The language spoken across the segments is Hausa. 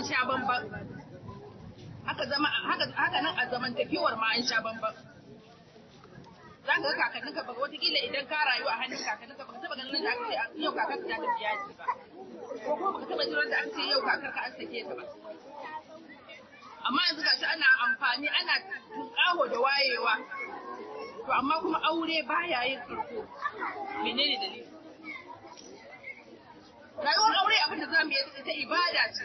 sha bamban haka zama haka haka nan a zamantakewar ma an sha bamban za ka ga kakannin ka baka watakila idan ka rayu a hannun kakannin ka baka taba ganin da aka ce yau kakar ta tafi yaji ba ko kuma baka taba jiran da aka ce yau kakar ka an sake ta ba amma yanzu gashi ana amfani ana tunƙaho da wayewa to amma kuma aure baya yin karko menene dalili rayuwar aure abin da za mu yi ita ibada ce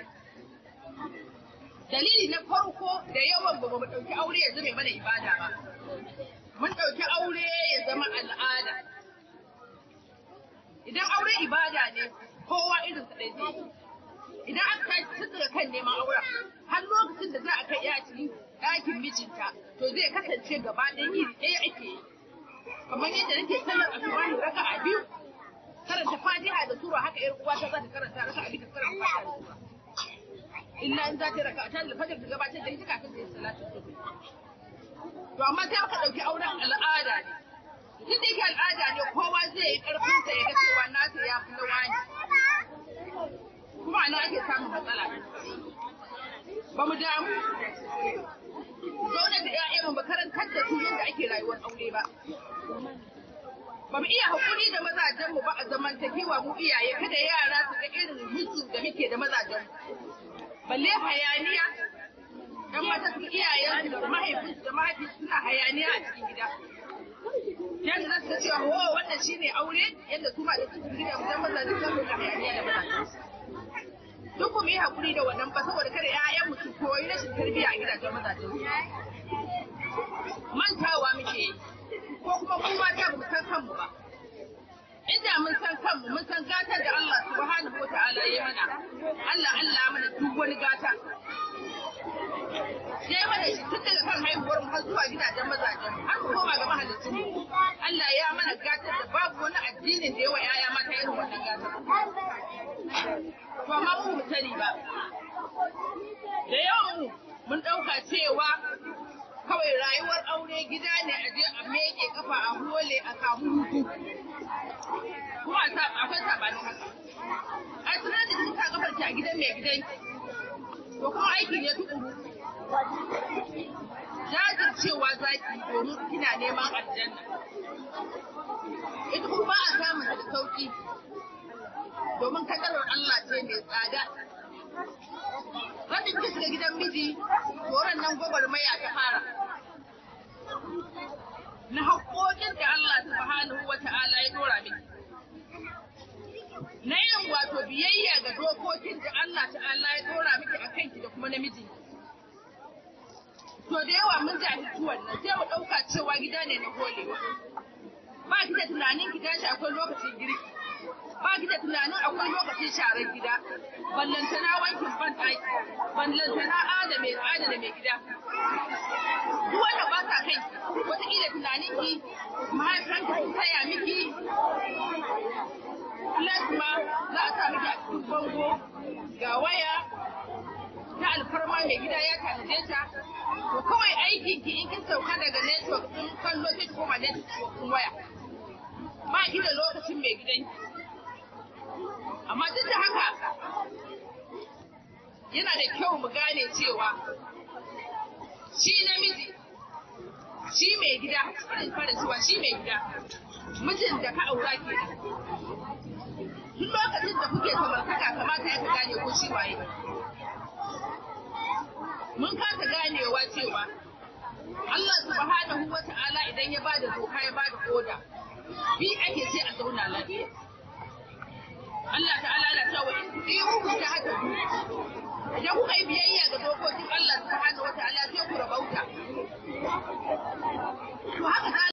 dalili na farko da yawan ba mu ɗauki aure ya zama mana ibada ba mun ɗauki aure ya zama al'ada idan aure ibada ne kowa irin sa ɗaya idan aka tashi tun daga kan neman auren har lokacin da za a kai ya cikin ɗakin mijinta to zai kasance gaba ɗaya iri ɗaya ake yi kamar yadda nake sallar asubahi raka'a biyu karanta fatiha da sura haka yar uwa ta za ta karanta raka'a biyu ta karanta fatiha da sura illa in za ta raka'a ta da fajar ta gabatar da ita kafin ta yi salatu subhi to amma sai aka ɗauki auren al'ada ne duk da yake al'ada ne kowa zai yi ƙarfinsa ya ga cewa nasa ya fi na wani kuma ana ake samun matsala ba mu damu zaune da ƴaƴanmu ba karantar da su yadda ake rayuwar aure ba ba mu iya haƙuri da mazajenmu ba a zamantakewa mu iyaye kada yara su ga irin mutu da muke da mazajenmu balle hayaniya dan mata su iyayen da mahaifinsu da mahaifinsu suna hayaniya a cikin gida yadda za su ga cewa wo wannan shine aure yadda su ma da su gida mu dan mazajen su da hayaniya da mazajensu duk mu yi hakuri da wannan ba saboda kada ƴaƴan mu su koyi rashin tarbiyya a gidajen mazajen mantawa muke yi ko kuma mu mata ba mu san kanmu ba inda mun san kanmu mun san gatar da Allah subhanahu wa ta'ala ya mana Allah Allah mana duk wani gata ya yi mana shi tun daga kan haihuwar mu har zuwa gidajen mazajen mu har mu koma ga mahallicin mu Allah ya mana gatar da babu wani addinin da yawa ƴaƴa mata irin wannan gatar to amma mu mu sani ba da yawan mu mun ɗauka cewa kawai rayuwar aure gida ne a je a meke kafa a hole a samu hutu kuma akwai sabanin haka a tunan da kika kafar ki a gidan mai gidan to kuma aiki ne tukuru jajircewa zaki domin kina neman aljanna ita kuma ba a samun da sauki domin kadarar Allah ce mai tsada. Wanda kika shiga gidan miji, horon nan gwagwarmaya ta fara. Na haƙoƙin da Allah subhanahu wa ta'ala ya dora miki. Na yin wato biyayya ga dokokin da Allah ta'ala ya dora miki a kanki da kuma namiji. To da yawa mun jahilci wannan sai mu ɗauka cewa gida ne na holewa. Ba ki da tunanin ki tashi akwai lokacin girki. ba ki da tunanin akwai lokacin sharar gida ballantana wankin ban ɗaki ballantana ada mai ada da mai gida duk wanda ba sa kai wataƙila tunanin ki mahaifanki sun taya miki plasma za a sa miki a cikin bango ga waya ta alfarma mai gida ya tanaje ta to kawai aikin ki in kin sauka daga network din kallo sai ki koma network din waya ba ki da lokacin mai gidanki amma duk da haka yana da kyau mu gane cewa shi namiji shi mai gida irin fara cewa shi mai gida mijin da ka aura ke duk lokacin da kuke samartaka kamata ya ka gane ko shi waye mun kasa ganewa cewa Allah subhanahu wa ta'ala idan ya bada doka ya bada oda bi ake sai a zauna lafiya Allah ta'ala na cewa in ku ta haka idan kuka yi biyayya ga dokokin Allah subhanahu wa ta'ala sai ku rabauta to haka